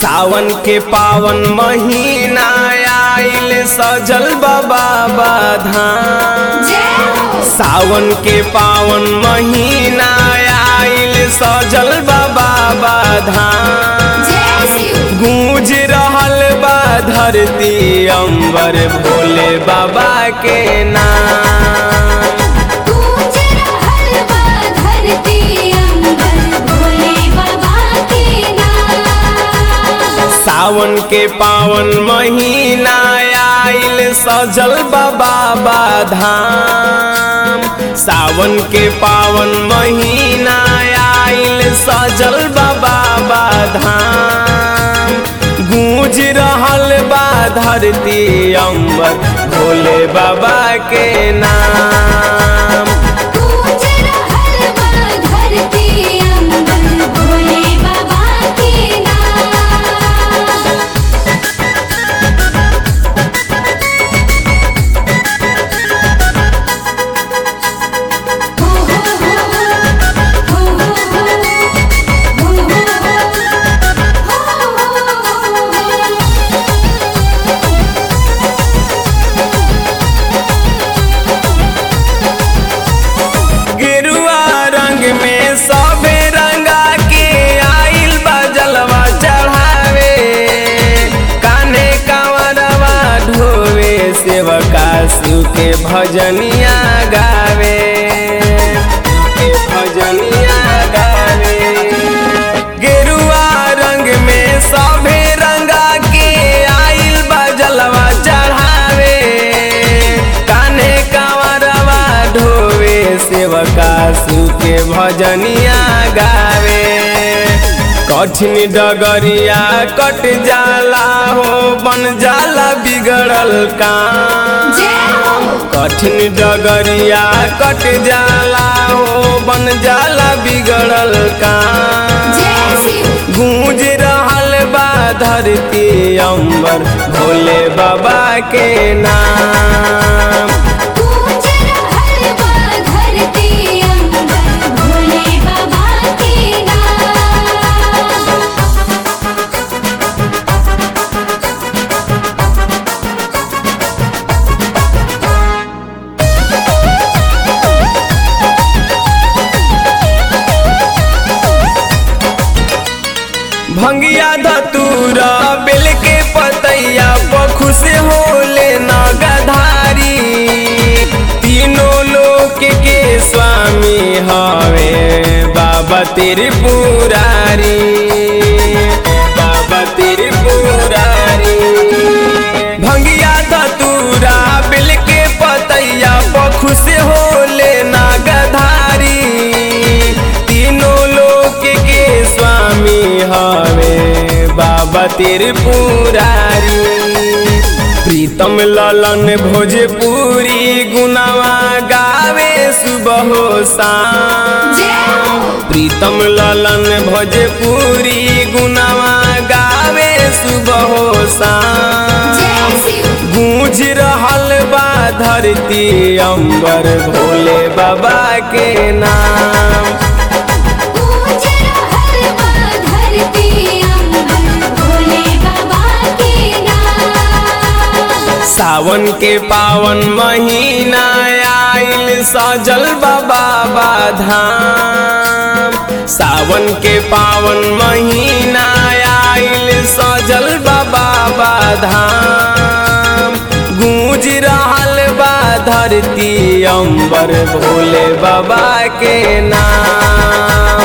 सावन के पावन महीना आइल सजल बाबा धाम जय हो सावन के पावन महीना आइल सजल बाबा धाम जय शिव गूंज रहल बा धरती अंबर भोले बाबा के नाम गूंज रहल बा धरती अंबर भोले बाबा के नाम सावन के पावन महीना आइल सजल बाबा धाम सावन के पावन महीना आइल सजल बाबा धाम गूंज रहल बा धरती अंबर भोले बाबा के नाम गूंज रहल बा धरती अंबर भोले बाबा के नाम हो हो हो हो हो हो हो गेरुआ रंग में सबे रंगा के आइल बजलवा चढ़ावे काने कांवरवा ढोवे सेवका शिव के भजनिया गावे के भजनिया गावे गेरुआ रंग में सभे रंगा के आइल बजलवा चढ़ावे काने कांवरवा ढोवे सेवका शिव के भजनिया गावे कठिन डगरिया कट जाला हो बन जाला बिगड़ल काम जय हो कठिन डगरिया कट जाला हो बन जाला बिगड़ल काम जय शिव गूंज रहल बा धरती अंबर भोले बाबा के नाम गूंज रहल बा धरती अंबर भोले बाबा के नाम भंगिया धतूरा बेल के पतैया पखुश होले नगधारी तीनों लोक के स्वामी हवे बाबा त्रिपुरारी बाबा त्रिपुरारी भंगिया धतूरा बेल के पतैया पखुश होले नगधारी तीनों लोक के स्वामी हवे बाबा त्रिपुरारी प्रीतम ललन भोजपुरी गुनावा गावे सुबह जय शाम हो प्रीतम ललन भोजपुरी गुनावा गावे सुबह शाम जय शिव गूंज रहल बा धरती अंबर भोले बाबा के नाम गूंज रहल बा धरती अंबर भोले बाबा के नाम सावन के पावन महीना आइल सजल बाबा धाम सावन के पावन महीना आइल सजल बाबा धाम गूंज रहल बा धरती अंबर भोले बाबा के नाम